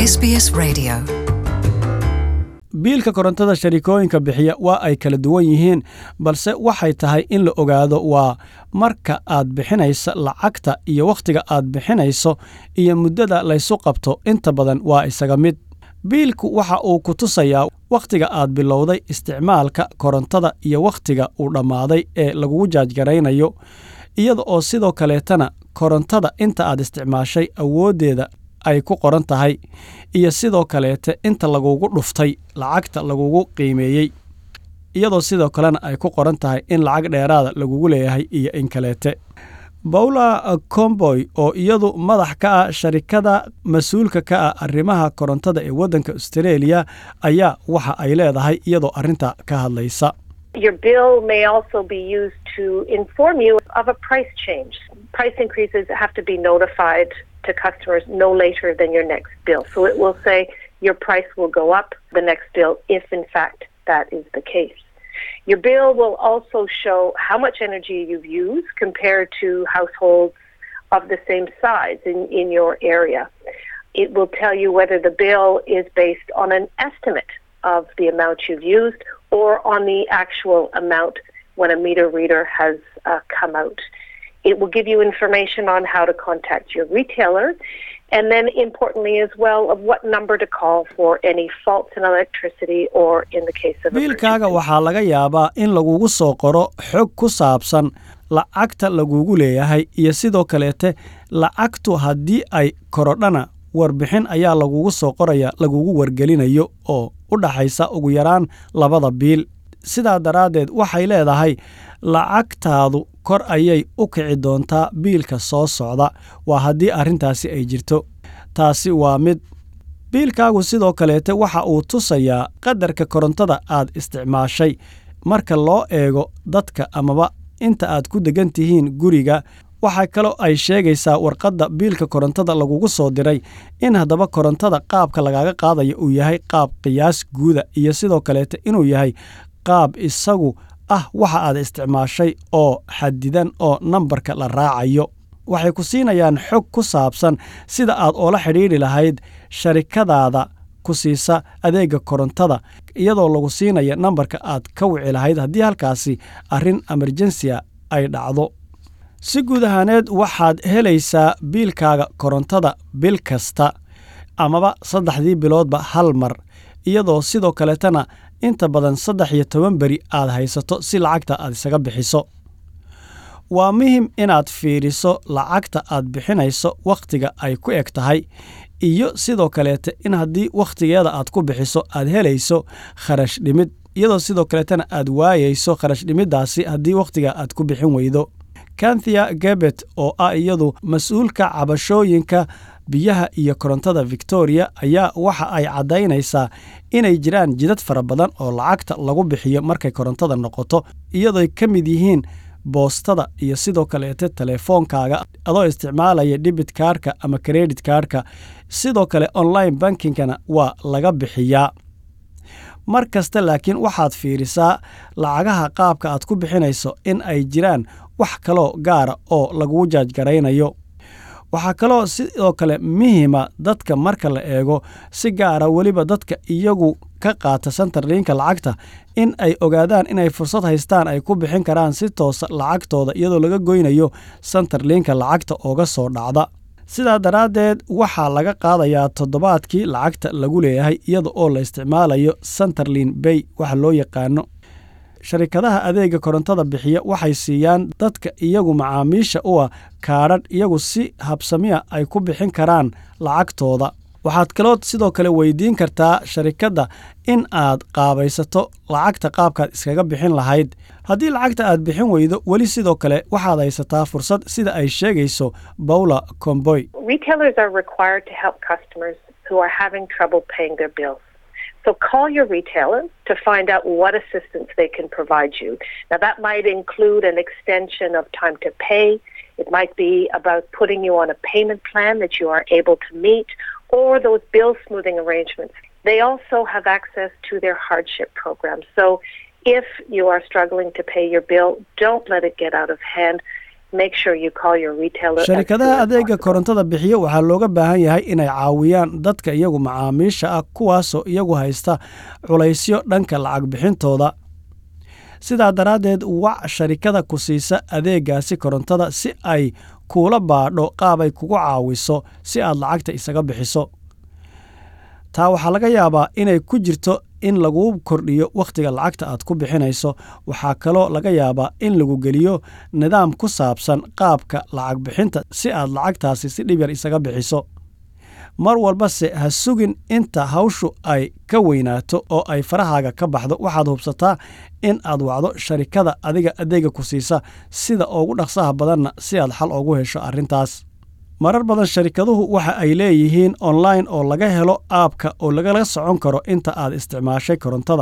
SBS Radio. biilka korontada sharikooyinka bixiya waa ay kala duwan yihiin balse waxay tahay in la ogaado waa marka aad bixinaysa lacagta iyo wakhtiga aad bixinayso iyo muddada laysu qabto inta badan waa isaga mid biilku waxa uu ku tusayaa wakhtiga aad bilowday isticmaalka korontada iyo wakhtiga uu dhammaaday ee lagugu jaajgaraynayo iyada oo sidoo kaleetana korontada inta aad isticmaashay awooddeeda ay ku qoran tahay iyo sidoo kaleete inta lagugu dhuftay lacagta lagugu qiimeeyey iyadoo sidoo kalena ay ku qoran tahay in lacag dheeraada lagugu leeyahay iyo in kaleete bawla comboy oo iyadu madax ka ah sharikada mas-uulka ka ah arrimaha korontada ee waddanka australia ayaa waxa ay leedahay iyadoo arrinta ka hadlaysa Your bill may also be used to inform you of a price change. Price increases have to be notified to customers no later than your next bill. So it will say your price will go up the next bill if, in fact, that is the case. Your bill will also show how much energy you've used compared to households of the same size in, in your area. It will tell you whether the bill is based on an estimate of the amount you've used or on the actual amount when a meter reader has uh, come out. It will give you information on how to contact your retailer and then importantly as well of what number to call for any faults in electricity or in the case of biilkaaga emergency. waxaa laga yaabaa in lagugu soo qoro xog ku saabsan lacagta lagugu leeyahay iyo sidoo kaleete lacagtu haddii ay korodhana warbixin ayaa lagugu soo qoraya lagugu wargelinayo oo u dhaxaysa ugu yaraan labada biil sidaa daraaddeed waxay leedahay lacagtaadu kor ayay u kici doontaa biilka soo socda waa haddii arrintaasi ay jirto taasi waa mid biilkaagu sidoo kaleete waxa uu tusayaa qadarka korontada aad isticmaashay marka loo eego dadka amaba inta aad ku degan tihiin guriga waxaa kaloo ay sheegaysaa warqadda biilka korontada lagugu soo diray in haddaba korontada qaabka lagaaga qaadaya uu yahay qaab qiyaas guuda iyo sidoo kaleete inuu yahay qaab isagu ah waxa aad isticmaashay oo xadidan oo nambarka la raacayo waxay ku siinayaan xog ku saabsan sida aad oola xidhiidhi lahayd sharikadaada ku siisa adeega korontada iyadoo lagu siinaya nambarka aad ka wici lahayd haddii halkaasi arrin emerjensiya ay dhacdo si guud ahaaneed waxaad helaysaa biilkaaga korontada bil kasta amaba saddexdii biloodba hal mar iyadoo sidoo kaleetana inta badan saddex iyo toban beri aad haysato si lacagta aad isaga bixiso waa muhim inaad fiiriso lacagta aad bixinayso wakhtiga ay ku eg tahay iyo sidoo kaleete in haddii wakhtigeeda aad ku bixiso aad helayso kharash dhimid iyadoo sidoo kaleetana aad waayayso kharash dhimiddaasi haddii wakhtiga aad ku bixin weydo kanthia gebet oo ah iyadu mas-uulka cabashooyinka biyaha iyo korontada victoria ayaa waxa ay caddaynaysaa inay jiraan jidad fara badan oo lacagta lagu bixiyo markay korontada noqoto iyadooy ka mid yihiin boostada iyo sidoo kaleete telefoonkaaga adoo isticmaalaya debit kaarka ama credit kaarka sidoo kale online bankingkana waa laga bixiyaa mar kasta laakiin waxaad fiirisaa lacagaha qaabka aad ku bixinayso in ay jiraan wax kaloo gaara oo lagugu jaajgaraynayo waxaa kaloo sidoo kale muhima dadka marka la eego si gaara weliba dadka iyagu ka qaata santarliinka lacagta in ay ogaadaan inay fursad haystaan ay ku bixin karaan si toosa lacagtooda iyadoo laga goynayo santarliinka lacagta ooga soo dhacda sidaa daraaddeed waxaa laga qaadayaa toddobaadkii lacagta lagu leeyahay iyada oo la isticmaalayo santarlin bay waxa loo yaqaano sharikadaha adeega korontada bixiya waxay siiyaan dadka iyagu macaamiisha u ah kaadhadh iyagu si habsamiya ay ku bixin karaan lacagtooda waxaad kaloo sidoo kale weydiin kartaa sharikadda in aad qaabaysato lacagta qaabkaad iskaga bixin lahayd haddii lacagta aad bixin weydo weli sidoo kale waxaad haysataa fursad sida ay sheegayso bawla comboy Retailers are required to help customers who are having trouble paying their bills. So call your retailer to find out what assistance they can provide you. Now, that might include an extension of time to pay. It might be about putting you on a payment plan that you are able to meet or those bill smoothing arrangements. They also have access to their hardship program. So if you are struggling to pay your bill, don't let it get out of hand. make sure you call your retailer. as sharikadaha soon as adeega possible. korontada bixiya waxaa looga baahan yahay inay caawiyaan dadka iyagu macaamiisha ah kuwaasoo iyagu haysta culaysyo dhanka lacag bixintooda sidaa daraaddeed wac sharikada ku siisa adeegaasi korontada si ay kuula baadho qaabay kugu caawiso si aad lacagta isaga bixiso taa waxaa laga yaabaa inay ku jirto in laguu kordhiyo wakhtiga lacagta aad ku bixinayso waxaa kaloo laga yaabaa in lagu geliyo nidaam ku saabsan qaabka lacag bixinta si aad lacagtaasi si dhib yar isaga bixiso mar walbase ha sugin inta hawshu ay ka weynaato oo ay farahaaga ka baxdo waxaad hubsataa in aad wacdo sharikada adiga adeega ku siisa sida ugu dhaqsaha badanna si aad xal ugu hesho arrintaas marar badan sharikaduhu waxa ay leeyihiin online oo laga helo aabka oo lagala socon karo inta aad isticmaashay korontada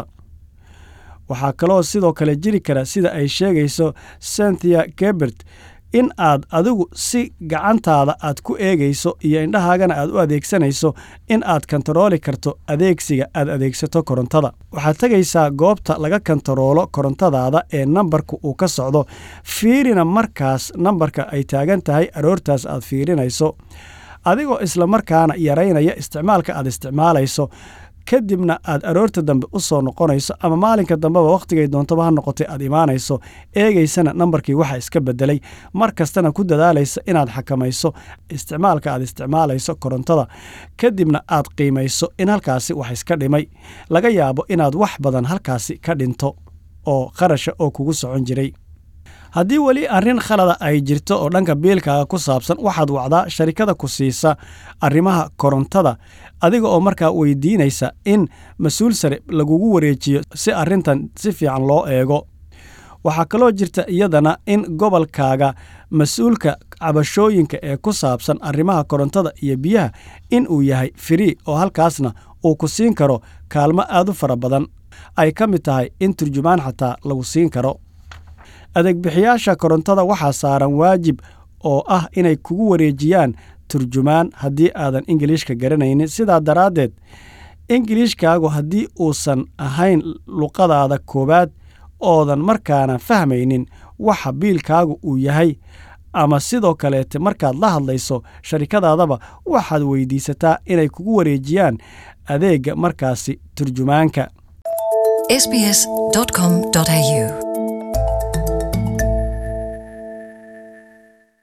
waxaa kaloo sidoo kale jiri kara sida ay sheegayso cynthia gebert in aad adigu si gacantaada aad ku eegayso iyo indhahaagana aad u adeegsanayso in aad kantarooli karto adeegsiga aad adeegsato korontada waxaad tegaysaa goobta laga kantaroolo korontadaada ee nambarka uu ka socdo fiirina markaas nambarka ay taagan tahay aroortaas aad fiirinayso adigoo isla markaana yaraynaya isticmaalka aad isticmaalayso kadibna aad aroorta dambe u soo noqonayso ama maalinka dambeba wakhtigay doontaba ha noqotay aad imaanayso eegaysana nambarkii waxa iska bedelay mar kastana ku dadaalaysa inaad xakamayso isticmaalka aad isticmaalayso korontada kadibna aad qiimayso in halkaasi wax iska dhimay laga yaabo inaad wax badan halkaasi ka dhinto oo qarasha oo kugu socon jiray haddii weli arrin khalada ay jirto oo dhanka biilkaaga ku saabsan waxaad wacdaa sharikada ku siisa arrimaha korontada adiga oo markaa weydiinaysa in mas-uul sare lagugu wareejiyo si arrintan si fiican loo eego waxaa kaloo jirta iyadana in gobolkaaga mas-uulka cabashooyinka ee ku saabsan arrimaha korontada iyo biyaha in uu yahay firii oo halkaasna uu ku siin karo kaalmo aad u fara badan ay ka mid tahay in turjumaan xataa lagu siin karo adeegbixiyaasha korontada waxaa saaran waajib oo ah inay kugu wareejiyaan turjumaan haddii aadan ingiliishka garanaynin sidaa daraaddeed ingiliishkaagu haddii uusan ahayn luqadaada koowaad oodan markaana fahmaynin waxa biilkaagu uu yahay ama sidoo kaleete markaad la hadlayso sharikadaadaba waxaad weydiisataa inay kugu wareejiyaan adeegga markaasi turjumaanka sbs.com.au